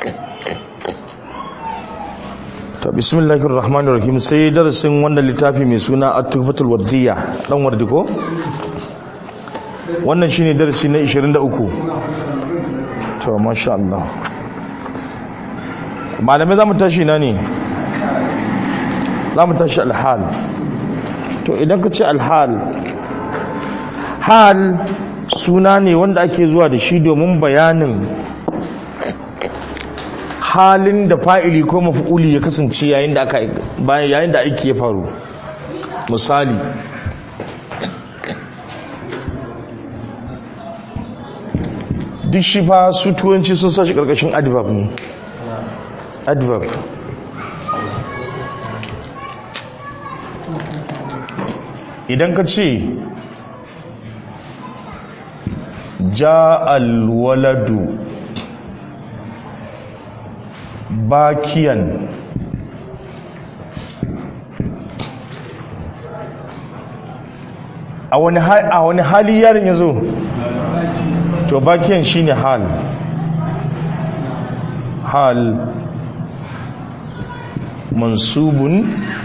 ta bismillahir rahmanir rahim sai darasin wannan littafi mai suna at-tuhfatul wadhiya dan wardi ko wannan shine darasi na 23 to masha Allah malamai zamu tashi na ne zamu tashi al-hal to idan ka ce al-hal hal suna ne wanda ake zuwa da shi domin bayanin halin da fa'ili ko mafi'uli ya kasance yayin da aka yayin da aiki ya faru misali duk shi fa su turanci sun sashi karkashin adverb ne adverb idan ka ce ja alwaladu bakiyan a wani hali yarin ya zo to bakiyan shine hal hal mansubun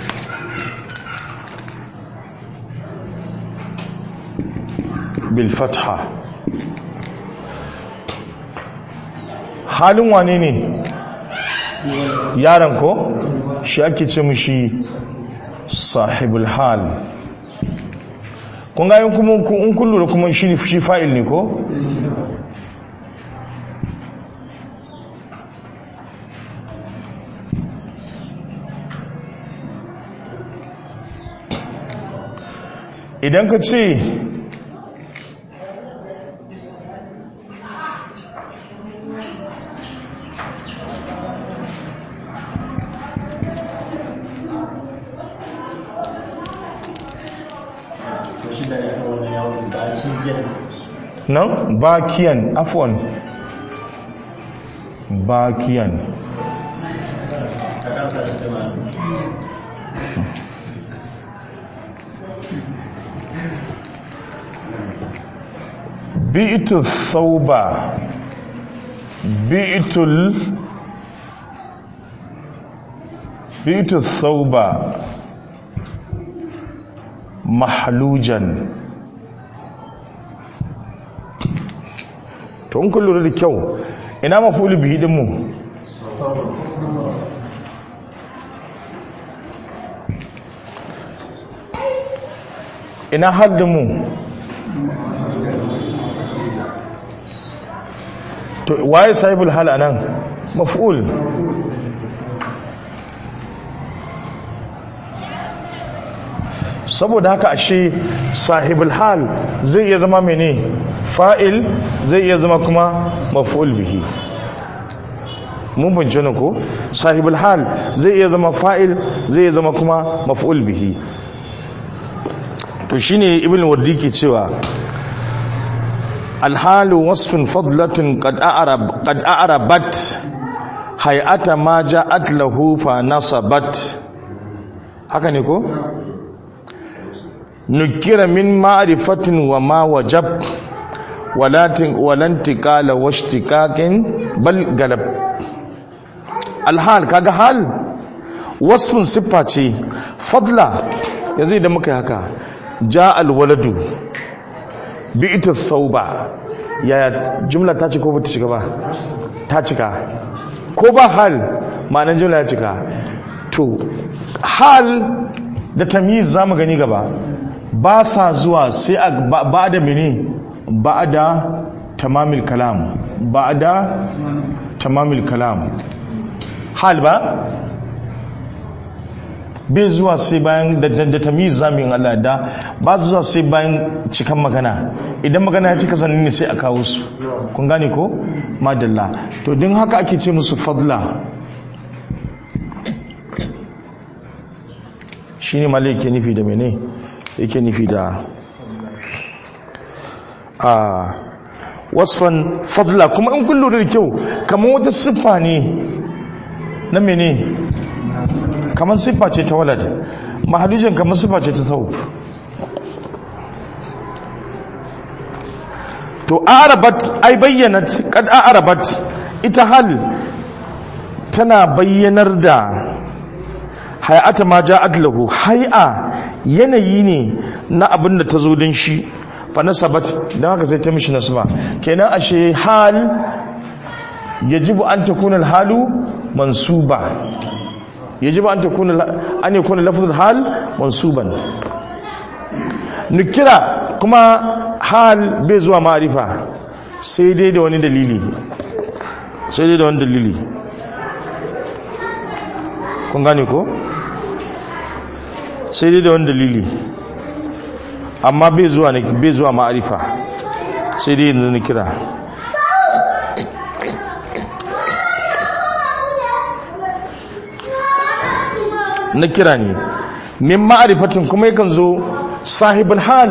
bil fatha halin wane ne yaron ko shi ake ce mushi sahibul hal kun ga kuma in kun lura kuma shi shi fa'il ne ko idan ka ce nan bakiyan afwan bakiyan bi'itu sauba bi'itul bi'itu sauba mahlujan to in kun lura da kyau ina mafuli bihi din mu ina haddin mu to waye sahibul hal anan maf'ul saboda haka ashe sahibul hal zai iya zama mene fa'il zai iya zama kuma maf'ul bihi mun bince ne ko sahibul hal zai iya zama fa'il zai iya zama kuma maf'ul bihi to shine ibn wardi ke cewa alhalu wasfin fadlatun qad a'rab qad a'rabat hay'ata ma ja'at lahu fa nasabat haka ne ko nukira min ma'rifatin wa ma wajab walatin walantiqala washtikakin bal galab alhal kaga hal wasfin siffa ce fadla yanzu idan muka yi haka ja alwaladu bi'tu thawba yaya jumla ta ce ko bata cika ba ta cika ko ba hal ma'anar jumla ya cika to hal da tamyiz zamu gani gaba ba sa zuwa sai a ba da mene ba da tamamil kalam ba da tamamil kalam hal ba bai zuwa sai bayan da tamiz zamin Allah da ba su zuwa sai bayan cikan magana idan magana ya cika sannan ne sai a kawo su kun gane ko madalla to din haka ake ce musu fadla shine malai yake nufi da mene yake nufi da a wasfan fadla kuma in kun lura da kyau kamar wata siffa ne na mene kamar siffa ce ta walad mahalujin kamar siffa ce ta sau to arabat ai bayyanat kad arabat ita hal tana bayyanar da hay'ata ma ja'at lahu hay'a yanayi ne na abin da ta zo din shi fa nasabat dan haka sai ta mishi nasba kenan ashe hal yajibu an takuna al-halu mansuba yajibu an takuna an yakuna lafzul hal mansuban nukira kuma hal bai zuwa ma'arifa sai dai da wani dalili sai dai da wani dalili kun gane ko sai dai da wani dalili amma bai zuwa bai zuwa ma'arifa sai dai da nukira na kira ne min ma'arifatin kuma yakan zo sahibul hal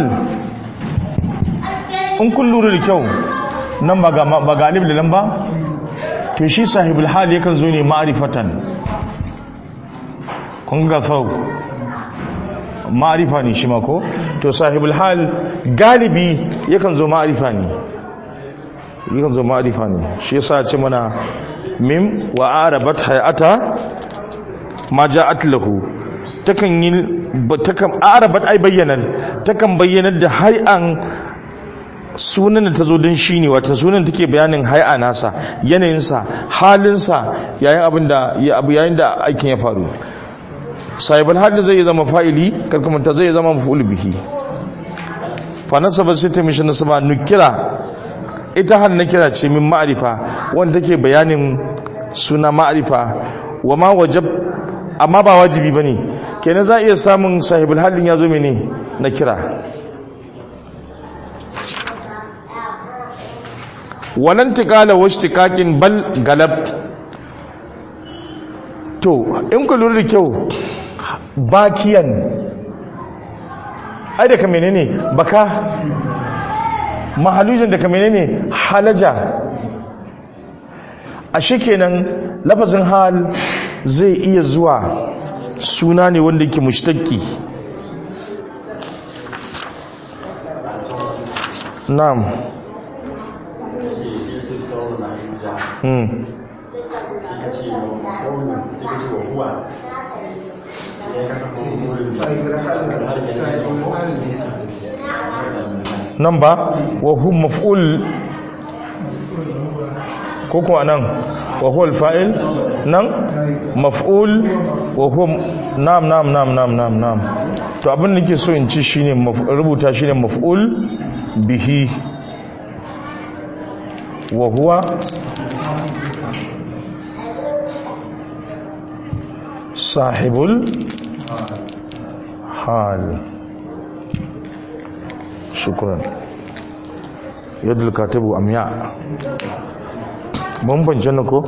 in kun lura da kyau nan ba ga alif da lamba to shi sahibul hal yakan zo ne ma'arifatan kun ga sau ma'arifa ne shi mako to sahibul hal galibi yakan zo ma'arifa ne yakan zo ma'arifa ne shi yasa ce mana mim wa arabat hayata ma ja'at lahu takan yi takan arabat ai bayyana takan bayyanar da hay'an sunan da tazo din shine wata sunan take bayanin hay'a nasa yanayinsa halinsa yayin abin da ya abu yayin da aikin ya faru sahibul hal zai zama fa'ili karkamanta zai zama maf'ul bihi fa nasaba sai ta mishi nasaba nukira ita hal na kira ce min ma'arifa wanda take bayanin suna ma'arifa wa ma wajab amma ba wajibi ba ne kenan za a iya samun sahibul halin ya zo mene na kira wannan tikala wasu tikakin bal galab to in ku lura da kyau bakiyan ai daga menene baka mahalujin daga menene halaja a shi kenan lafazin hal zai iya zuwa suna ne wanda ke mushtaki na'am hmm nan ba wa hu maf'ul ko kuma nan wa huwa al-fa'il nan maf'ul wa huwa nam nam nam nam nam nam to abin da ke so in ci shine rubuta shine maf'ul bihi wa huwa sahibul hal shukran yadda katibu amya mun bance ko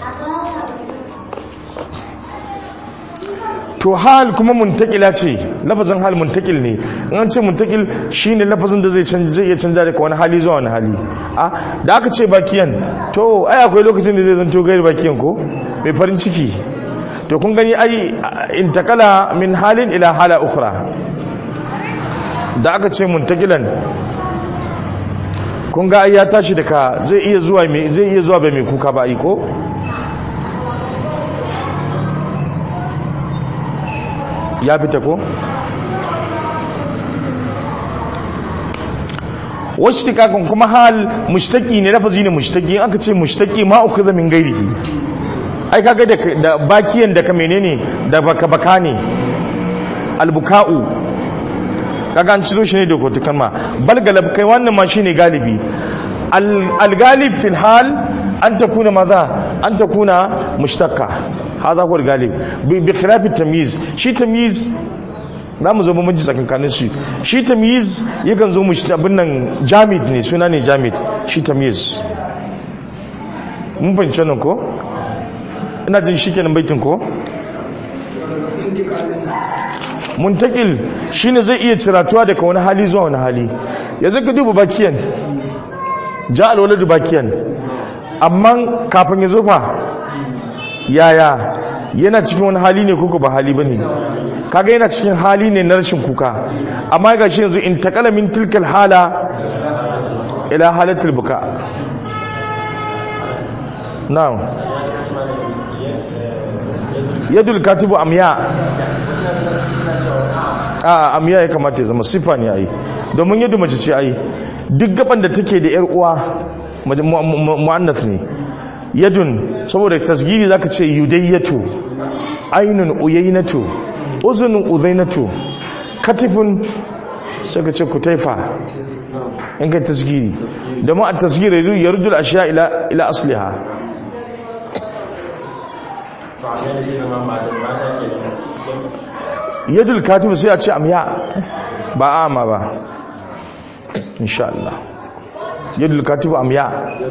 to hal kuma muntakila ce lafazin hal muntakil ne in an ce muntakil shine lafazin da zai zai iya canza daga wani hali zuwa wani hali a da aka ce bakiyan to ai akwai lokacin da zai zanto gairi bakiyan ko mai farin ciki to kun gani ai intakala min halin ila hala ukhra da aka ce muntakilan kun ga ya tashi daga zai iya zuwa mai zai iya zuwa bai mai kuka ba ai ko ya fita ko wasu tikakon kuma hal mushtaki ne lafazi ne mushtaki aka ce mushtaki ma uku min gairihi ai kaga da bakiyan da ka menene da baka baka ne albuka'u kaga an ciro shi ne da kotukan ma bal galab kai wannan ma shine galibi al-galib fil hal an takuna maza an takuna mushtaqqa hada huwa al-galib bi khilaf at-tamyiz shi tamyiz zamu zo mun ji tsakankanin shi shi tamyiz yakan zo mushi abin nan jamid ne suna ne jamid shi tamyiz mun fahimci nan ko ina jin shi kenan baitin ko muntakil shine zai iya ciratuwa daga wani hali zuwa wani hali yanzu ka duba bakiyan ja alwaladu bakiyan amma kafin ya zufa yaya yana cikin wani hali ne kuka ba hali bane kaga yana cikin hali ne na rashin kuka amma ga shi yanzu in takala min tilkal hala ila halatul buka na'am yadul katibu amya a amya ya kamata ya zama sifa ne ai domin yadda mace ce ai duk gaban da take da yar uwa mu'annath ne yadun saboda tasgiri zaka ce yudayyatu ainun uyaynatu uzunun uzainatu katifun sai ka ce kutaifa in kai tasgiri domin a tasgiri ya rudul ashiya ila ila asliha yadul katibu sai a ce amya ba ama ba insha Allah yadul katibu amya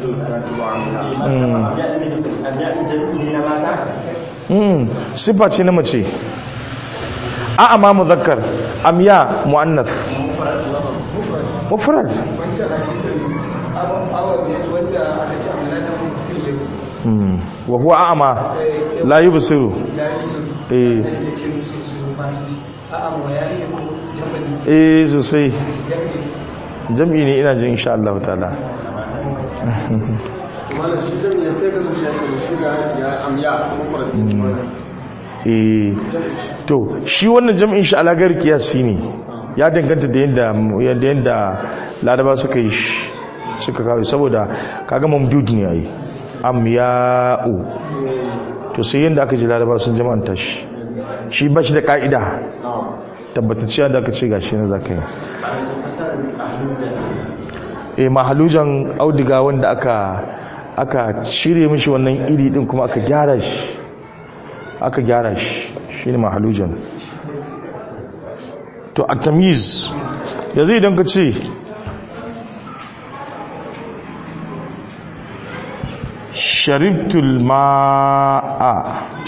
mm sifa ce na mace a amma muzakkar amya muannath mufrad wancan hadisin awa wanda aka ce amma na mutum ya mm wa huwa a'ma la yubsiru ya yi su eh ya ce musu su ba a amma ya yi ko jabali eh sosai jabali jam'i ne ina jin insha Allah ta'ala malam shi jami'a sai ka zuciya ce da shi ga ya amya kuma farati eh to shi wannan jam'in shi alagar kiyasi ne ya danganta da yadda yadda yadda laraba suka yi shi suka kawo saboda kaga mamdud ne ai amya'u to sai yadda aka ji laraba sun jama'anta shi shi ba shi da ka'ida tabbatacciya da aka ce gashi na zaka yi eh mahalujan audiga wanda aka aka cire mishi wannan iri din kuma aka gyara shi aka gyara shi shine mahalujan to at-tamyiz yanzu idan ka ce sharibtul ma'a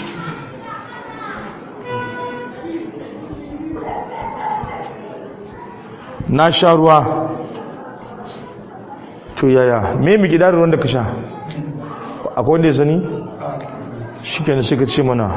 na sha ruwa to yaya me mi gidarin ruwan da ka sha akwai wanda ya sani shi kenan sai ka ce mana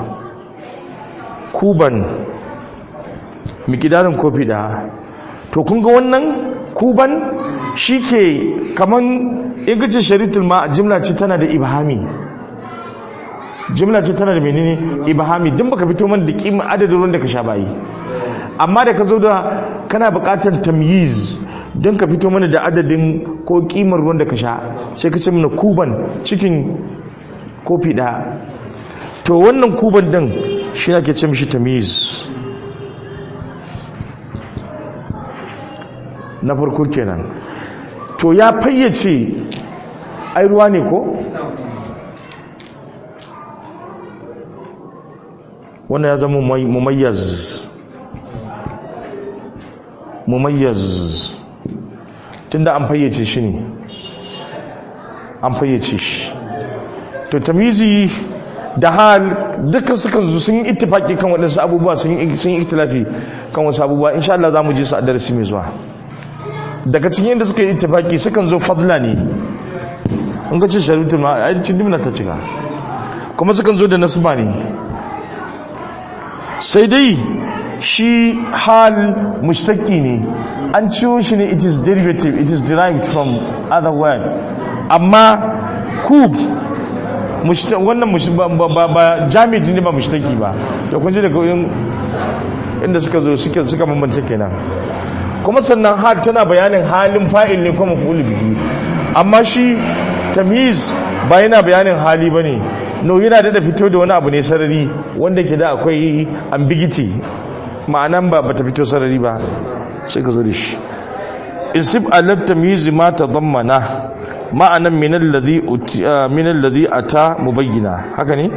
kuban mi gidarin kofi da to kun ga wannan kuban shi ke kaman in ka ce sharitul ma jimla ce tana da ibhami jimla ce tana da menene ibhami din baka fito man da kima adadin ruwan da ka sha bayi amma da ka zo da kana buƙatar tamyiz don ka fito mana da adadin ko kimar ruwan da ka sha sai ka ce mana kuban cikin kofi ɗaya to wannan kuban din shi ake ce mishi tamyiz na farko kenan to ya fayyace ai ruwa ne ko wannan ya zama mumayyaz mumayyaz tunda an fayyace shi ne an fayyace shi to tamizi da hal dukkan sukan zo sun yi ittifaki kan waɗansu abubuwa sun yi sun yi ittilafi kan wasu abubuwa insha Allah zamu je su a darasi mai zuwa daga cikin inda suka yi ittifaki sukan zo fadla ne in ga ce sharutul ma ai cin dimna ta cika kuma sukan zo da nasba ne sai dai shi hal mushtaki ne an ciwo shi ne it is derivative it is derived from other word amma kub wannan ba jami'id ne ba mushtaki ba da kun ji daga inda suka zo suka bambanta kenan kuma sannan hal tana bayanin halin fa'il ne kuma maf'ul bihi amma shi tamyiz ba yana bayanin hali bane no yana da fito da wani abu ne sarari wanda ke da akwai ambiguity ma'anan ba bata fito sarari ba sai ka zo da shi isib alab tamyiz ma tadammana ma'anan min alladhi min alladhi ata mubayyana haka ne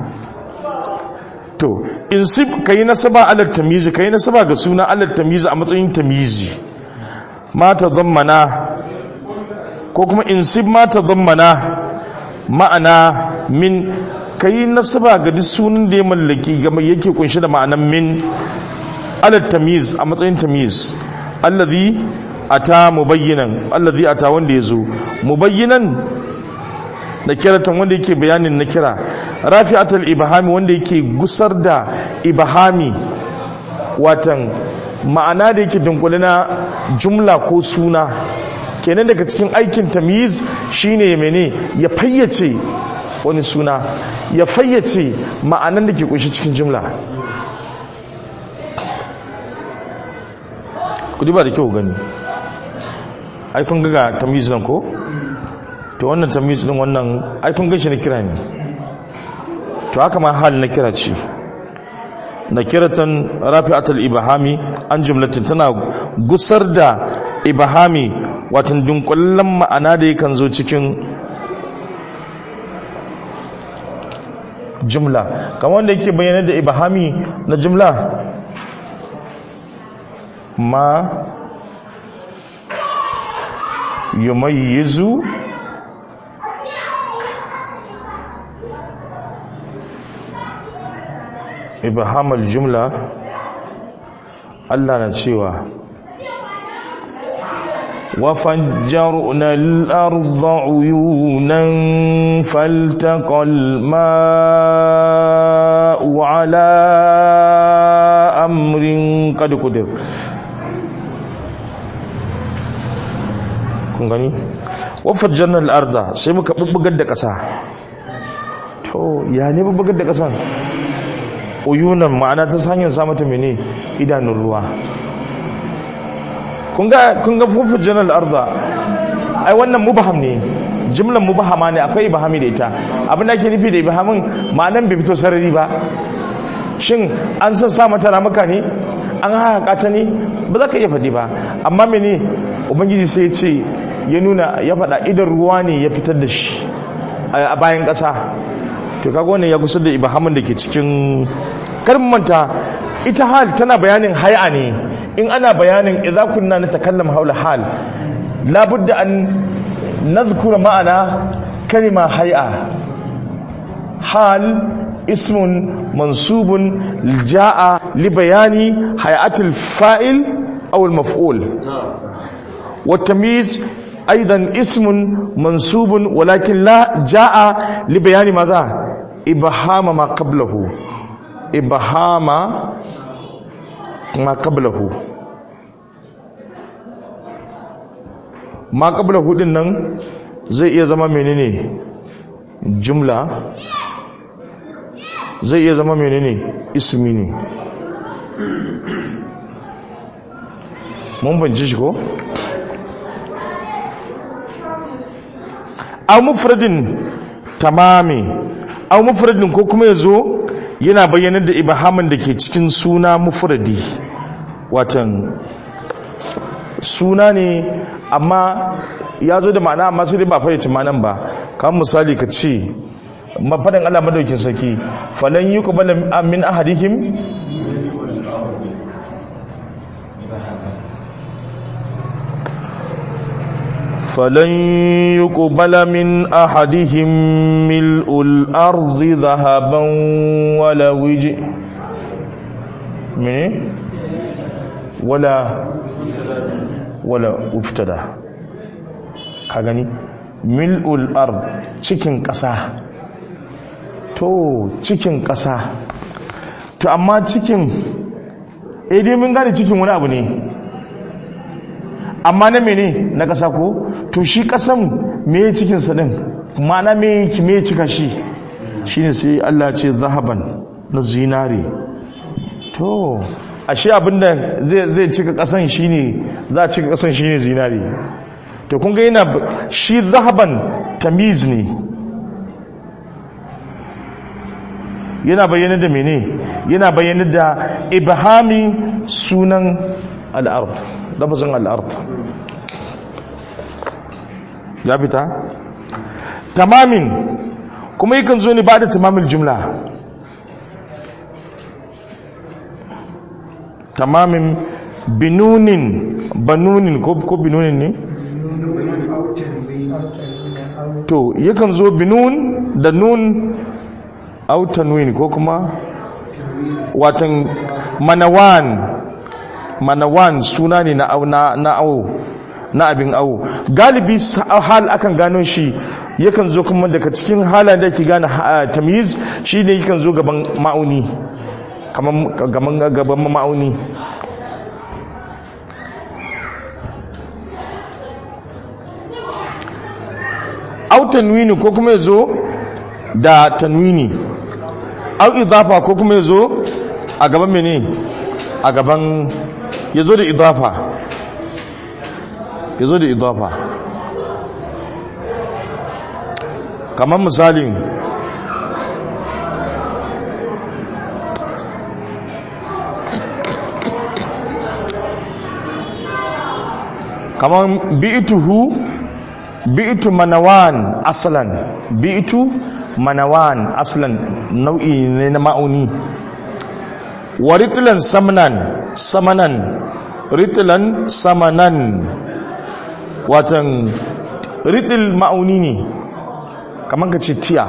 to insib kai nasaba ala tamyiz kai nasaba ga suna ala tamyiz a matsayin tamyizi ma tadammana ko kuma insib ma tadammana ma'ana min kai nasaba ga duk sunan da ya mallaki ga yake kunshi da ma'anan min ala tamyiz a matsayin tamyiz allazi ata mubayyinan allazi ata wanda yazo mubayyinan da kiratan wanda yake bayanin na kira rafi'atul ibhami wanda yake gusar da ibhami watan ma'ana da yake dunkule na jumla ko suna kenan daga cikin aikin tamyiz shine mene ya fayyace wani suna ya fayyace ma'anan da ke kunshi cikin jumla ku ba da kyau gani ai kun ga tamyiz nan ko to wannan tamyiz din wannan ai kun gashi na kira ne to haka ma hal na kira ce na kiratan rafi'atul ibahami an jumlatin tana gusar da ibahami watan dunkullen ma'ana da yakan zo cikin jumla kamar wanda yake bayyana da ibahami na jumla ma yumayyizu ibhamul jumla Allah na cewa وفجرنا الأرض عيونا فالتقى الماء على أمر قد قدر kun gani wafajjarna al'arda sai muka bubbugar da ƙasa to ya ne bubbugar da ƙasan uyunan ma'ana ta hanyar samata mene idanun ruwa kun ga fufujin al'arda ai wannan mubaham ne jimlan mubahama ne akwai ibahami da ita abin da ake nufi da ibahamin ma'anan bai fito sarari ba shin an san sa mata ramuka ne an haka ta ne ba za ka iya faɗi ba amma mene ubangiji sai ce ya nuna ya faɗa idan ruwa ne ya fitar da shi a bayan ƙasa to kaga wannan ya kusa da ibahamin da ke cikin manta ita hal tana bayanin hai'a ne in ana bayanin idza kunna natakallam haula hal labudda an nadhkura ma'ana kalima hay'a hal ismun mansubun jaa li bayani hay'atil fa'il aw al maf'ul wa tamyiz aidan ismun mansubun walakin la jaa li bayani madha ibhama ma qablahu ibhama ma qablahu ma qablahu din nan zai iya zama menene jumla zai iya zama menene ismi ne mun bance shi ko aw mufradin tamami aw mufradin ko kuma yazo yana bayyanar da ibahamin da ke cikin suna mufradi watan suna ne amma ya zo da ma'ana amma sai dai ba fayyace ma'anan ba kamar misali ka ce mafaɗin Allah madaukin sarki falan yi ku bala min ahadihim فلن يقبل من أحدهم ملء الأرض ذهبا ولو جئ من ولا ولا ابتدى كغني ملء الأرض cikin ƙasa to cikin ƙasa to amma cikin eh dai mun gane cikin wani abu ne amma na mene na ƙasa ko to shi ƙasan me cikinsa ɗin ma'ana me me cika shi shine sai Allah ce zahaban na zinari to ashe abinda zai zai cika ƙasan shine za a cika ƙasan shine zinari to kun ga yana shi zahaban tamiz ne yana bayyana da mene yana bayyana da ibhami sunan al'ard lafazin al'ard ya fita tamamin kuma yakan zo ne ba da tamamin jumla tamamin binunin banunin ko binunin ne to yakan zo binun da nun autanwin ko kuma watan manawan manawan suna ne na awo na abin awo galibi hal akan gano shi yakan zo kuma daga cikin halayen da ke gane tamyiz shi ne yakan zo gaban ma'auni kamar gaban ma'auni autan wini ko kuma ya zo da tanwini au idafa ko kuma yazo a gaban mene a gaban yazo da idafa yazo da idafa kamar misalin kamar bi'tuhu bi'tu manawan aslan bi'tu manawan aslan nau'i ne na ma'auni wa ritlan samanan samanan ritlan samanan watan ritl ma'auni ne kamar ka ce tiya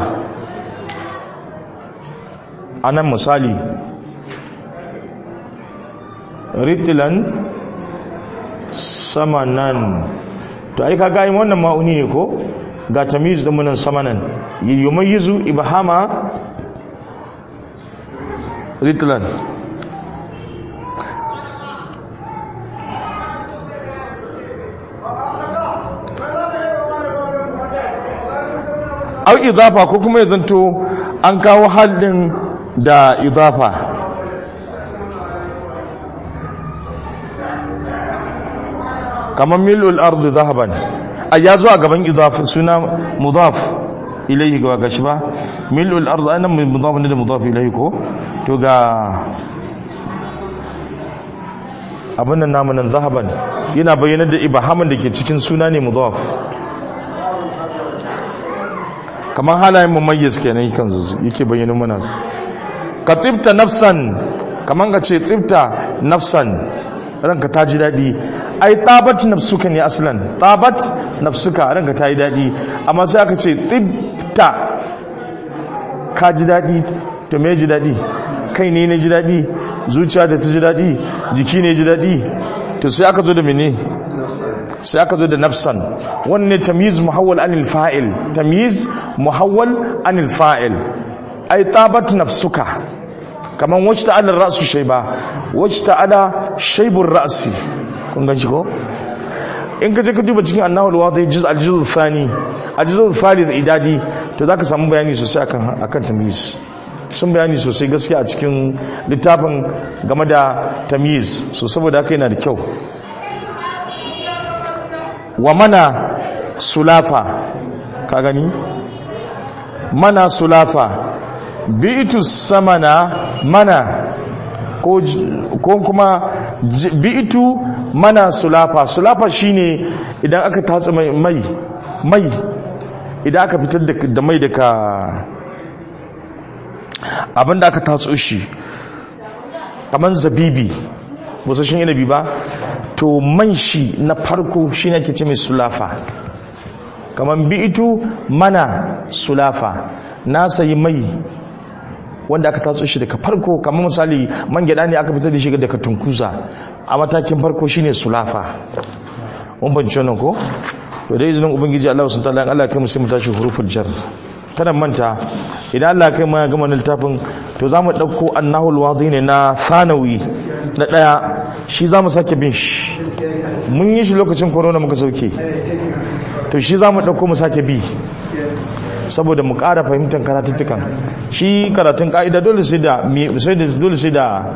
a nan misali ritlan samanan to ai kaga yin wannan ma'uni ne ko ga tamiz din munan samanan yumayyizu ibhama ritlan au idafa ko kuma ya zanto an kawo halin da idafa kamar mil'ul ardu zahaban a ya zo a gaban idaf suna mudaf ilayhi ga gashi ba mil'ul ardu anan mudaf ne da mudaf ilayhi ko to ga abin nan namu nan zahaban yana bayyana da ibahaman da ke cikin suna ne mudaf kamar halayen mumayyiz kenan kan yake bayyana mana ka tibta nafsan kamar ka ce tibta nafsan ranka ta ji daɗi ai tabat nafsuka ne aslan tabat nafsuka ranka ta yi daɗi amma sai aka ce tibta ka ji daɗi to me ji daɗi kai ne ne ji daɗi zuciya da ta ji daɗi jiki ne ji daɗi to sai aka zo da mene sai aka zo da nafsan wannan tamyiz muhawwal anil fa'il tamyiz muhawwal anil fa'il ai tabat nafsuka kaman wacce ta'ala ra'su shayba wacce ta'ala shaybur ra'si kun ganshi ko in ka je ka duba cikin annahul wadi juz al-juz thani al-juz thalith idadi to zaka samu bayani sosai akan akan tamyiz sun bayani sosai gaskiya a cikin littafin game da tamyiz so saboda haka yana da kyau wa mana sulafa ka gani mana sulafa bi'itu samana mana ko ko kuma bi'itu mana sulafa sulafa shine idan aka tatsa mai mai idan aka fitar da mai daga abinda aka tatso shi kamar zabibi busashin yanabi ba to man shi na farko shi ne ake ce mai sulafa kamar bi'itu mana sulafa na sayi mai wanda aka tatso shi daga farko kamar misali man gyada ne aka fitar da shi daga tunkuza a matakin farko shine sulafa mun banci wannan ko to da izinin ubangiji Allah subhanahu wa ta'ala Allah kai mu sai mu tashi huruful jar kada manta idan Allah kai ma gama littafin to zamu dauko annahul wadi ne na sanawi na daya shi zamu sake bin shi mun yi shi lokacin corona muka sauke to shi zamu dauko mu sake bi saboda mu ƙara fahimtar karatuttukan shi karatun ka'ida dole sai da sai da dole sai da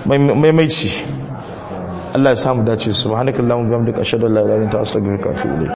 maimaici Allah ya samu dace subhanakallahumma wa bihamdika ashhadu an la ilaha illa anta astaghfiruka wa atubu ilayk